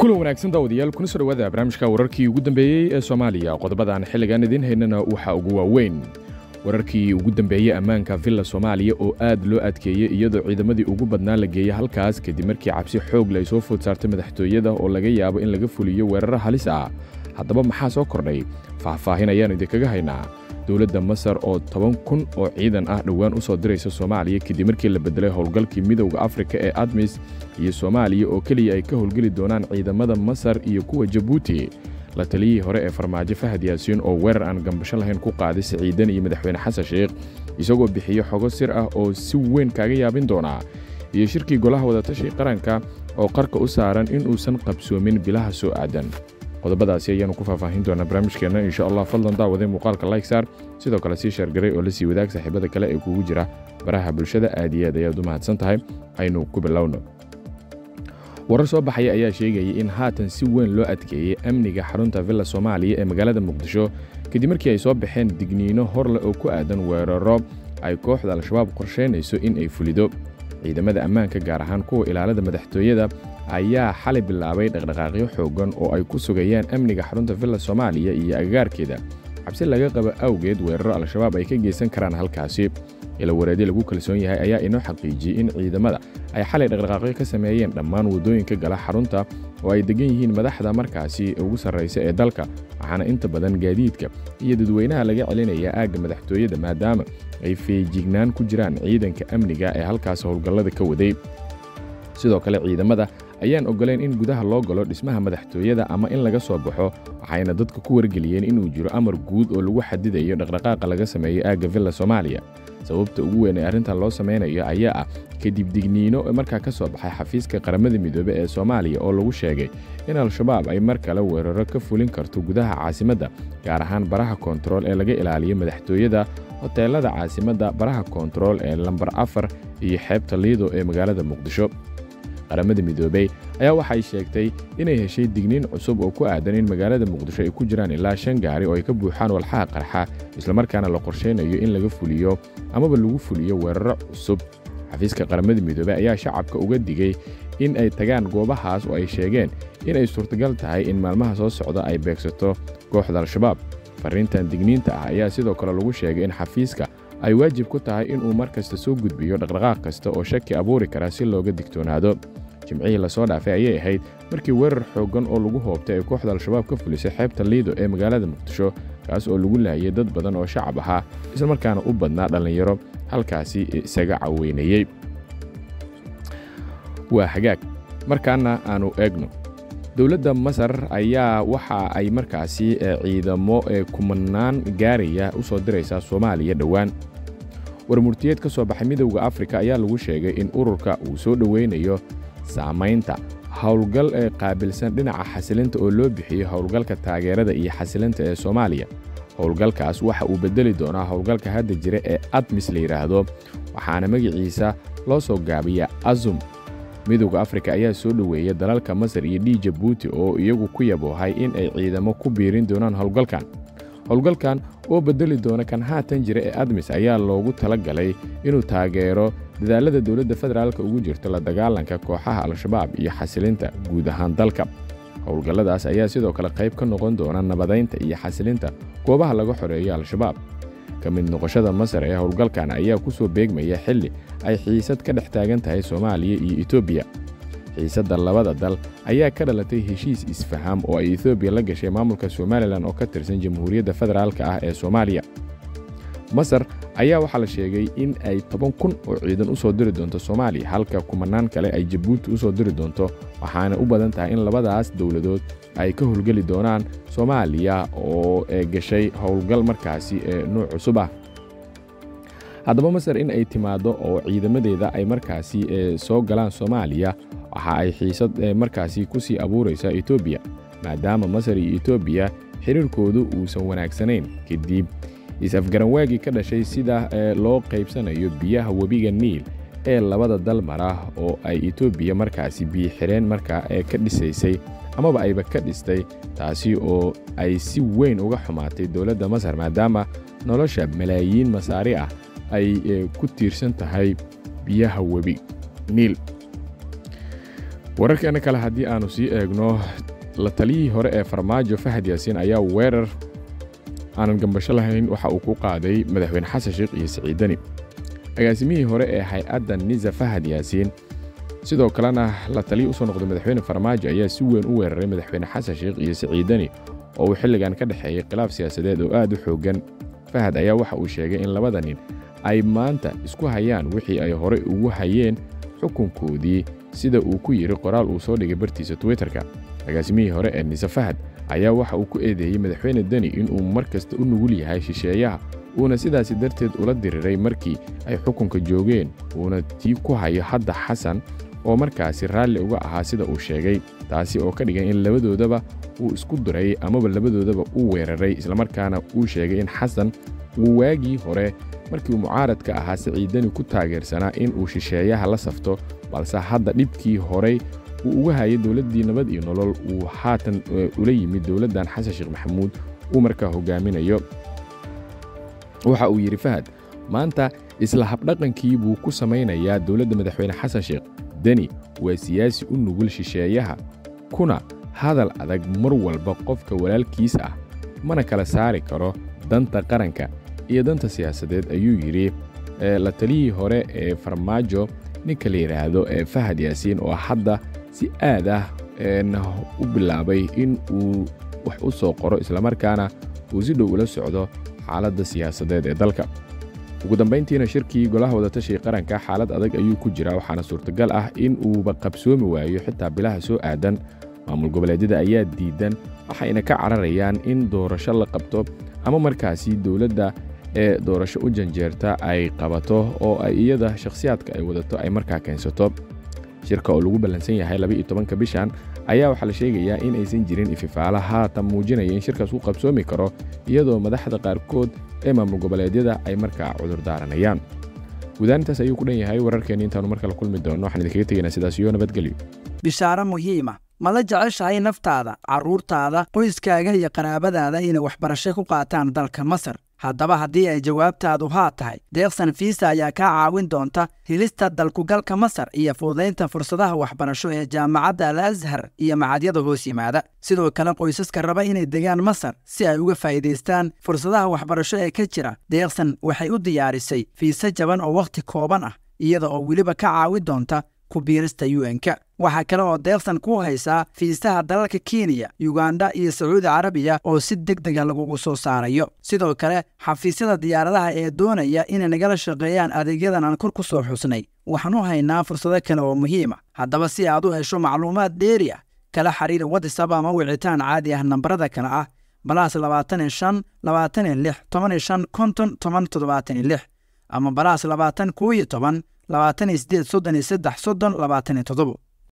kulan wanaagsan daawadayaal kuna soo dhawaada barnaamijka wararkii ugu dambeeyey ee soomaaliya qodobadan xilligan idiin haynana waxaa ugu waaweyn wararkii ugu dambeeyey ammaanka villa soomaaliya oo aad loo adkeeyey iyadoo ciidamadii ugu badnaa la geeyey halkaas kadib markii cabsi xoog leh ay soo food saartay madaxtooyada oo laga yaabo in laga fuliyo weeraro halis ah haddaba maxaa soo kordhay faahfaahin ayaannu idinkaga haynaa dowladda masar oo toban kun oo ciidan ah dhowaan u soo diraysa soomaaliya kadib markii la beddelay howlgalkii midowda afrika ee admis iyo soomaaliya oo keliya ay ka howlgeli doonaan ciidamada masar iyo kuwa jabuuti la taliyihii hore ee farmaajo fahad yaasiin oo weerar aan gambasho lahayn ku qaaday siciidan iyo madaxweyne xasan sheikh isagoo bixiyo xogo sir ah oo si weyn kaaga yaabin doonaa iyo shirkii golaha wadatashiga qaranka oo qarka u saaran inuusan qabsoomin bilaha soo aadan qodobadaasi ayaanu ku faahfaahin doonaa barnaamijkeenna insha allah fadlan daawaday muuqaalka layksaar sidoo kale sii sheergaray oo la sii wadaag saaxiibada kale ee kugu jira baraha bulshada aad iyo aad ayaad u mahadsan tahay aynu ku bilowno warar soo baxaya ayaa sheegayay in haatan si weyn loo adkeeyey amniga xarunta villa soomaaliya ee magaalada muqdisho kadib markii ay soo baxeen digniino horleh oo ku aadan weeraro ay kooxda al-shabaab qorshaynayso in ay fulido ciidamada ammaanka gaar ahaan kuwa ilaalada madaxtooyada ayaa xalay bilaabay dhaqdhaqaaqyo xooggan oo ay ku sugayaan amniga xarunta villa soomaaliya iyo agagaarkeeda cabsi laga qabo awgeed weeraro al-shabaab ay ka geysan karaan halkaasi ila wareedyo lagu kalsoon yahay ayaa inoo xaqiijiyey in ciidamada ay xalay dhaqdhaqaaqyo ka sameeyeen dhammaan waddooyinka gala xarunta oo ay degan yihiin madaxda markaasi ugu sarraysa ee dalka waxaana inta badan gaadiidka iyo dadweynaha laga celinayaa aagga madaxtooyada maadaama ay feejignaan ku jiraan ciidanka amniga ee halkaas howlgallada ka waday sidoo kale ciidamada ayaan oggolayn in gudaha loo galo dhismaha madaxtooyada ama in laga soo baxo waxayna dadka ku wargeliyeen inuu jiro amar guud oo lagu xadidayo dhaqdhaqaaqa laga sameeyo aagga villa soomaaliya sababta ugu weyn ee arrintan loo samaynayo ayaa ah kadib digniino markaa ka soo baxay xafiiska qaramada midoobe ee soomaaliya oo lagu sheegay in al-shabaab ay mar kale weeraro ka fulin karto gudaha caasimadda gaar ahaan baraha koontarool ee laga ilaaliyo madaxtooyada hoteelada caasimadda baraha koontarool ee lambar afar iyo xeebta liido ee magaalada muqdisho qaramada midoobey ayaa waxay sheegtay inay heshay digniin cusub oo ku aadan in magaalada muqdisho ay ku jiraan ilaa shan gaari oo ay ka buuxaan walxaha qarxa islamarkaana la qorshaynayo in laga fuliyo amaba lagu fuliyo weeraro cusub xafiiska qaramada midoobey ayaa shacabka uga digay in ay tagaan goobahaas oo ay sheegeen in ay suurtagal tahay in maalmaha soo socda ay beegsato kooxda al-shabaab farriintan digniinta ah ayaa sidoo kale lagu sheegay in xafiiska ay waajib ku tahay inuu mar kasta soo gudbiyo dhaqdhaqaaq kasta oo shaki abuuri kara si looga digtoonaado jimcihii lasoo dhaafay ayay ahayd markii weerar xooggan oo lagu hoobtay ay kooxda al-shabaab ka fulisay xeebta liido ee magaalada muqdisho kaas oo lagu laayay dad badan oo shacab ahaa islamarkaana u badnaa dhallinyaro halkaasi isaga caweynayey waa hagaag markaana aanu eegno dowladda masar ayaa waxa ay markaasi ciidamo kumanaan gaaraya u soo diraysaa soomaaliya dhowaan warmurtiyeed ka soo baxay midowda afrika ayaa lagu sheegay in ururka uu soo dhoweynayo saamaynta howlgal ee qaabilsan dhinaca xasilinta oo loo bixiyo howlgalka taageerada iyo xasilinta ee soomaaliya howlgalkaas waxa uu beddeli doonaa howlgalka hadda jira ee admis la yidhaahdo waxaana magaciisa loo soo gaabiyaa azum midowda afrika ayaa soo dhoweeya dalalka masar iyo dhii jabuuti oo iyagu ku yaboohay in ay ciidamo ku biirin doonaan howlgalkan howlgalkan oo beddeli doona kan haatan jira ee admis ayaa loogu tala galay inuu taageero dadaallada dowladda federaalka ugu jirto la dagaalanka kooxaha al-shabaab iyo xasilinta guud ahaan dalka howlgalladaas ayaa sidoo kale qayb ka noqon doona nabadaynta iyo xasilinta goobaha laga xoreeyo al-shabaab ka mid noqoshada masar ee howlgalkan ayaa ku soo beegmaya xilli ay xiisad ka dhex taagan tahay soomaaliya iyo etoobiya xiisadda labada dal ayaa ka dhalatay heshiis isfaham oo ay etoobiya la gashay maamulka somalilan oo ka tirsan jamhuuriyadda federaalka ah ee soomaaliya masar ayaa waxaa la sheegay in ay toban kun oo ciidan u soo diri doonto soomaaliya halka kumanaan kale ay jabuuti u soo diri doonto waxaana u badan tahay in labadaas dowladood ay ka howlgeli doonaan soomaaliya oo gashay howlgal markaasi ee nuuc cusub ah haddaba masar in ay timaaddo oo ciidamadeeda ay markaasi soo galaan soomaaliya waxa ay xiisad markaasi ku sii abuuraysaa etoobiya maadaama masar iyo etoobiya xiriirkoodu uusan wanaagsanayn kadib is-afgaranwaagii ka dhashay sida loo qaybsanayo biyaha webiga niil ee labada dal mara oo ay etoobiya markaasi biyo-xireen markaa ee ka dhisaysay amaba ayba ka dhistay taasi oo ay si weyn uga xumaatay dowladda masar maadaama nolosha malaayiin masaari ah ay ku tiirsan tahay biyaha webi niil wararkeena kale haddii aanu sii eegno la taliyihii hore ee farmaajo fahad yaasiin ayaa weerar aanan gambasho lahayn waxa uu ku qaaday madaxweyne xasan sheekh iyo siciidani agaasimihii hore ee hay-adda nisa fahad yaasiin sidoo kalena la taliyi usoo noqday madaxweyne farmaajo ayaa si weyn u weeraray madaxweyne xasan sheekh iyo siciidani oo uu xilligan ka dhexeeyey khilaaf siyaasadeed oo aad u xooggan fahad ayaa waxa uu sheegay in labada nin ay maanta isku hayaan wixii ay horey ugu hayeen xukunkoodii sida uu ku yidhi qoraal uu soo dhigay bartiisa twitterka agaasimihii hore ee nise fahad ayaa waxa uu ku eedeeyey madaxweyne deni inuu mar kasta u nugul yahay shisheeyaha uuna sidaasi darteed ula diriray markii ay xukunka joogeen uuna tii ku hayo hadda xasan oo markaasi raalli uga ahaa sida uu sheegay taasi oo ka dhigan in labadoodaba uu isku diray amaba labadoodaba uu weeraray islamarkaana uu sheegay in xasan uu waagii hore markii uu mucaaradka ahaa siciidani ku taageersanaa in uu shisheeyaha la safto balse hadda dhibkii horey uu uga hayay dowladdii nabad iyo nolol uu haatan ula yimid dowladdan xasan sheekh maxamuud uu markaa hogaaminayo waxa uu yidhi fahad maanta isla habdhaqankii buu ku samaynayaa dowladda madaxweyne xasan sheekh deni waa siyaasi u nugul shisheeyaha kuna hadal adag mar walba qofka walaalkiis ah mana kala saari karo danta qaranka iyo danta siyaasadeed ayuu yidhi la taliyihii hore ee farmaajo ninka la yidhaahdo ee fahad yaasiin oo hadda si aad ah u bilaabay in uu wax u soo qoro islamarkaana uu si dhow ula socdo xaaladda siyaasadeed ee dalka ugu dambayntiina shirkii golaha wadatashiga qaranka xaalad adag ayuu ku jiraa waxaana suurtagal ah in uuba qabsoomi waayo xitaa bilaha soo aadan maamul goboleedyada ayaa diidan waxayna ka cararayaan in doorasho la qabto ama markaasi dowladda ee doorasho u janjeerta ay qabato oo ay iyada shakhsiyaadka ay wadato ay markaa keensato shirka oo lagu ballansan yahay labaiyo tobanka bishan ayaa waxaa la sheegayaa in aysan jirin ififaala haatan muujinaya in shirkaas uu qabsoomi karo iyadoo madaxda qaarkood ee maamul goboleedyada ay markaa cudur daaranayaan guudaanintaas ayuu ku dhan yahay wararkeenni intaanu mar kale kulmi doonno waxaan idinkaga tegaynaa sidaas iyo nabadgelyo bishaaro muhiima ma la jeceshahay naftaada carruurtaada qoyskaaga iyo qaraabadaada inay waxbarasho ku qaataan dalka masar haddaba haddii ay jawaabtaadu haa tahay deeqsan fiisa ayaa kaa caawin doonta helista dalkugalka masar iyo fududaynta fursadaha waxbarasho ee jaamacadda al ashar iyo macadyada hoos yimaada sidoo kale qoysaska raba inay degaan masar si ay uga faa'iidaystaan fursadaha waxbarasho ee ka jira deeqsan waxay u diyaarisay fiise jaban oo wakhti kooban ah iyada oo weliba ka caawin doonta ku biirista un-ka waxaa kale oo deeqsan ku haysaa fiisaha dalalka kenya yuganda iyo sacuudi carabiya oo si deg dega lagugu soo saarayo sidoo kale xafiisyada diyaaradaha ee doonaya inay nagala shaqeeyaan adeegyadan aan kor ku soo xusnay waxaan u haynaa fursado kale oo muhiim ah haddaba si aad u hesho macluumaad dheeri ah kala xiriir watisab ama wicitaan caadi ah nambarada kale ah balaas labaatan iyo shan labaatan iyo lix toban iyo shan konton toban toddobaatan iyo lix ama balaas labaatan koo iyo toban labaatan iyo sideed soddon iyo saddex soddon labaatan iyo toddobo